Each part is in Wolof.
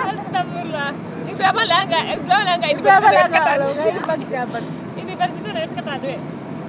Astagfirullah. Ibrahima la nga Ibrahima la nga université ret katan. Université ret katan we.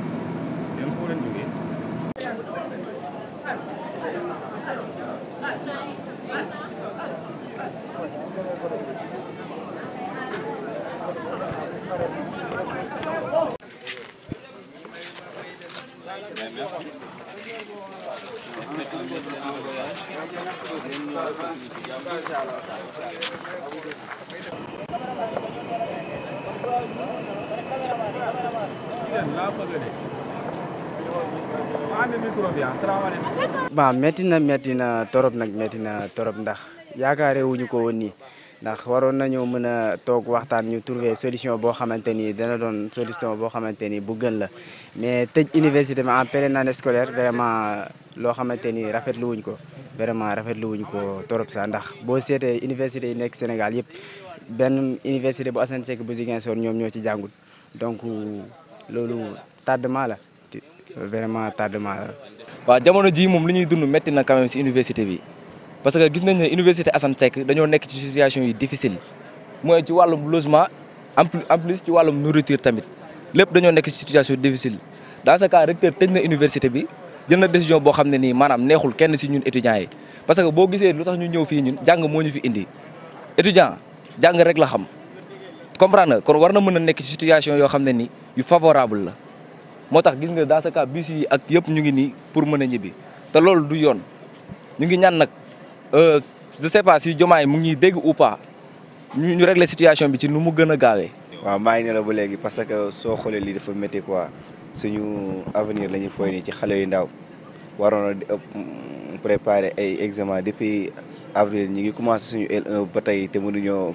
waaw métti na métti na torop nag métti na torop ndax yaakaare wuñu ko woon nii ndax waroon nañoo mën a toog waxtaan ñu trouver solution boo xamante ni dana doon solution boo xamante ni bu gën la mais tëj université bi en pleine année scolaire vraiment loo xamante ni rafetlu wuñ ko vraiment rafetlu wuñ ko torop sax ndax boo seetee université yi nekk Sénégal yëpp benn université bu Assane Seck bu Ziguinchor ñoom ñoo ci jàngul donc loolu tardement la vraiment tardement la. waaw jamono jii moom li ñuy dund métti na quand même si université bi parce que gis nañ ne université Assane Seck dañoo nekk ci situation yu difficile mooy ci wàllum logement en plus en plus ci wàllum nourriture tamit lépp dañoo nekk ci situation difficile dans ce cas recteur tëj na université bi jël na décision boo xam ne nii maanaam neexul kenn si ñun étudiants yi parce que boo gisee lu tax ñu ñëw fii ñun jàng moo ñu fi indi étudiant jàng rek la xam comprendre nga kon war na mën a nekk ci situation yoo xam ne ni yu favorable la moo tax gis nga dans ce cas bus yi ak yëpp ñu ngi nii pour mën a ñibbi te loolu du yoon ñu ngi ñaan nag je sais pas si Diomaye mu ngi dégg ou pas ñu ñu régler situation bi ci nu mu gën a gaawee. waaw maa ngi ne la ba léegi parce que soo xoolee lii dafa métti quoi suñu avenir la ñuy fooy nii ci xale yu ndaw waroon a préparer ay examen depuis avril ñi ngi commencé suñu L1 ba tey te mënuñoo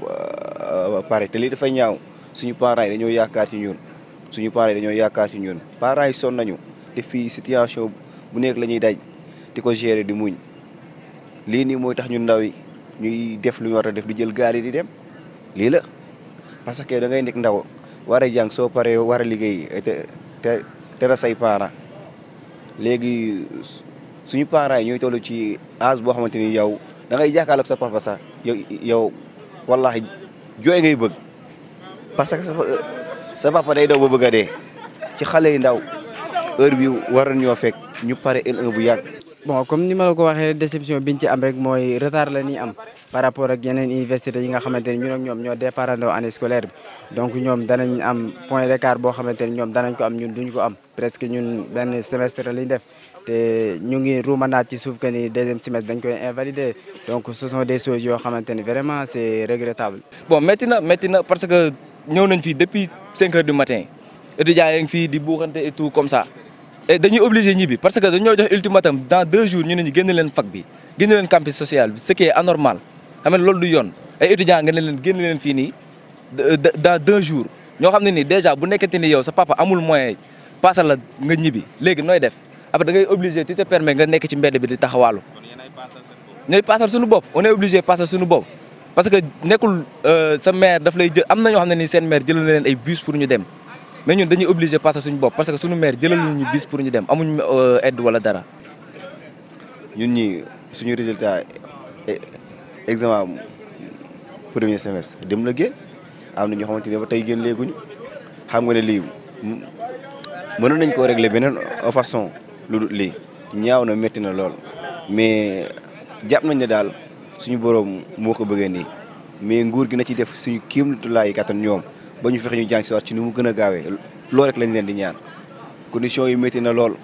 pare te lii dafa ñaaw suñu parents yi dañoo yaakaar ci ñun. suñu parents yi dañoo yaakaar ci ñun parents yi sonn nañu te fii situation bu nekk la ñuy daj di ko gérer di muñ lii nii mooy tax ñun ndaw yi ñuy def lu ñu war a def di jël gaal yi di dem lii la parce que da ngay nekk ndaw war a jàng soo paree war a liggéey te te tera say parents léegi suñu parents yi ñooy toll ci âge boo xamante ni yow da ngay jàkkaarloog sa papa sax yow yow wallahi jooy ngay bëgg parce que sa papa day daw ba bëgg a dee ci xale yu ndaw heure bi war ñoo fekk ñu pare L1 bu yàgg. bon comme ni ma la ko waxee déception biñ ci am rek mooy retard la ñuy am par rapport ak yeneen université yi nga xamante ni ñun ak ñoom ñoo départandoo année scolaire bi donc ñoom danañ am point d'écart boo xamante ni ñoom danañ ko am ñun duñ ko am presque ñun benn semestre lañ def te ñu ngi ruumanaat ci suuf que ni deuxième semestre dañ koy invalider donc ce sont des choses yoo xamante ni vraiment c'est regrettable. bon métti na métti na parce que ñëw nañ fii depuis 5 heures du matin étudiants yi ngi fii di buuxante et tout comme ça. et dañuy obligé ñibbi parce que dañoo jox ultimatum dans deux jours ñu ne ñu génn leen fac bi génn leen campus social bi ce qui est anormal xam nga loolu du yoon ay étudiants nga ne leen génn leen fii nii dans deux jours ñoo xam ne nii déjà bu nekkente ni yow sa papa amul moyen passal la nga ñibbi léegi nooy def après da ngay obligé tu te permets nga nekk ci mbedd bi di taxawaalu ñooy passal suñu bopp on est obligé passal suñu bopp parce que nekkul sa mère daf lay jël am na ñoo xam ne nii seen mère jëlal na leen ay bus pour ñu dem mais ñun dañuy obligé passer suñu bopp parce que suñu maire jëlal ñu bis pour ñu dem amuñu aide wala dara. ñun ñi suñu résultat examen premier semestre dem la génn am na ñoo xamante ne ba tey génn léeguñu xam nga ne lii mënoon nañ koo régler beneen façon lu dul lii ñaaw na métti na lool mais jàpp nañ ne daal suñu borom moo ko bëggee nii mais nguur gi na ci def suñu kéem tolluwaay kattan ñoom. ba ñu fexe ñu jàng si waat ci ni mu gën a gaawee loolu rek lañ leen di ñaan conditions yi métti na lool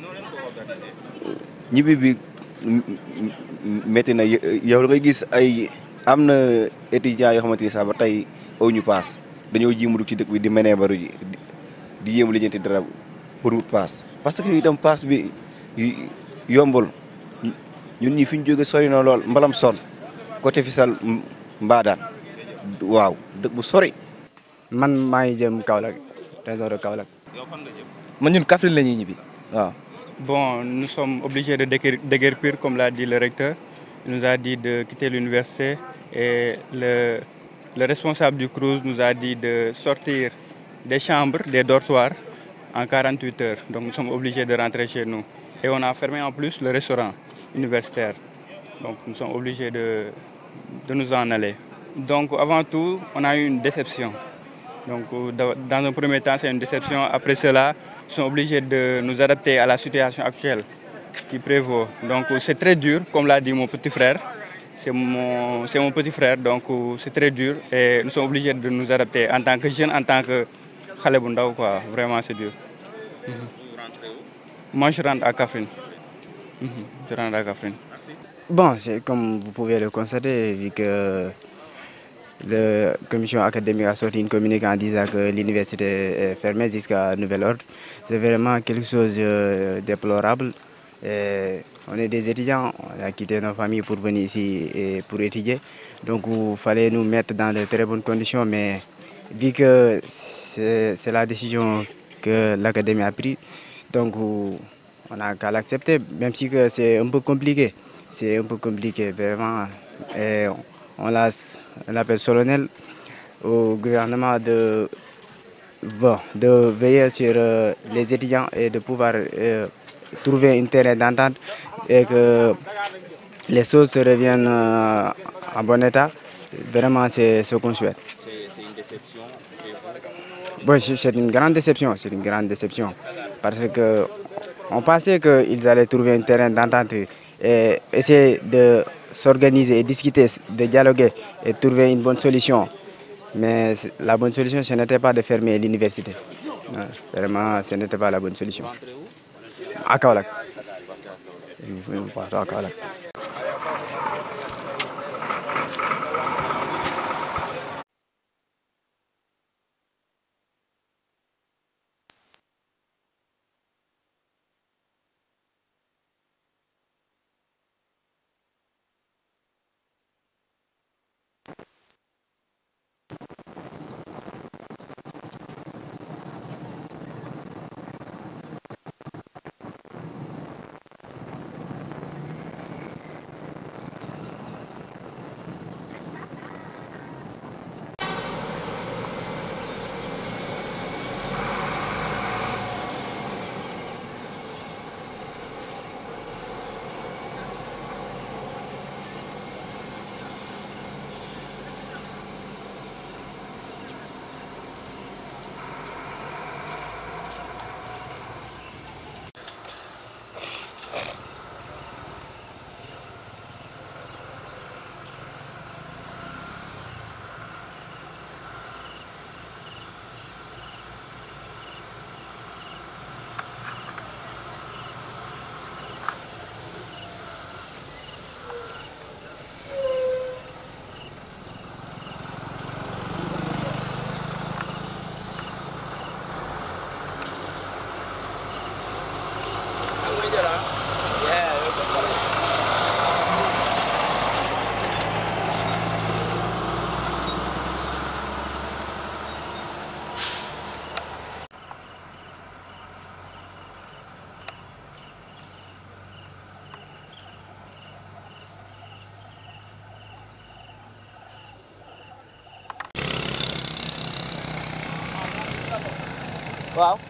ñibbi bi métti na yow da ngay gis ay am na étudiants yoo xamante ni sax ba tey aw ñu paas dañoo jiimu ci dëkk bi di menee baru ji di yéemu lijjanti dara pour wut paas parce que itam paas bi yombul ñun ñi fi ñu jóge sori na lool mbalam sol côté Fissel Mbadaan waaw dëkk bu sori man maa ngi jëm Kaolack région de Kaolack. man ñun Kaffrine la ñuy ñibbi waaw. Bon, nous sommes obligés de déguer- déguerpir, comme l'a dit le recteur. Il nous a dit de quitter l'université et le, le responsable du CRUZ nous a dit de sortir des chambres, des dortoirs en 48 heures. Donc nous sommes obligés de rentrer chez nous. Et on a fermé en plus le restaurant universitaire. Donc nous sommes obligés de, de nous en aller. Donc avant tout, on a eu une déception. Donc dans un premier temps, c'est une déception. Après cela, ils sont obligés de nous adapter à la situation actuelle qui prévaut. Donc c'est très dur, comme l'a dit mon petit frère. C'est mon, c'est mon petit frère, donc c'est très dur et nous sommes obligés de nous adapter en tant que jeunes, en tant que Khalebundaou, quoi. Vraiment, c'est dur. Mhm. Moi, je rentre à Kafrine. Mhm. Je rentre à Kafrine. Bon, c'est comme vous pouvez le constater, vu que la commission académique a sorti une communiqué en disant que l'université est fermée jusqu'à nouvel ordre. C'est vraiment quelque chose de déplorable. Et on est des étudiants, on a quitté nos familles pour venir ici et pour étudier. Donc il fallait nous mettre dans de très bonnes conditions, mais vu que c'est la décision que l'académie a prise, donc on n'a qu'à l'accepter, même si c'est un peu compliqué. C'est un peu compliqué, vraiment. Et on l'appelle solennel au gouvernement de, bon, de veiller sur euh, les étudiants et de pouvoir euh, trouver un terrain d'entente et que les choses se reviennent euh, en bon état. Vraiment, c'est ce qu'on souhaite. C'est une déception. Oui, c'est une grande déception, c'est une grande déception. Parce que on pensait qu'ils allaient trouver un terrain d'entente et essayer de s'organiser et discuter, de dialoguer et trouver une bonne solution. Mais la bonne solution, ce n'était pas de fermer l'université. Vraiment, ce n'était pas la bonne solution. À Kaolak. À Kaolak. waaw.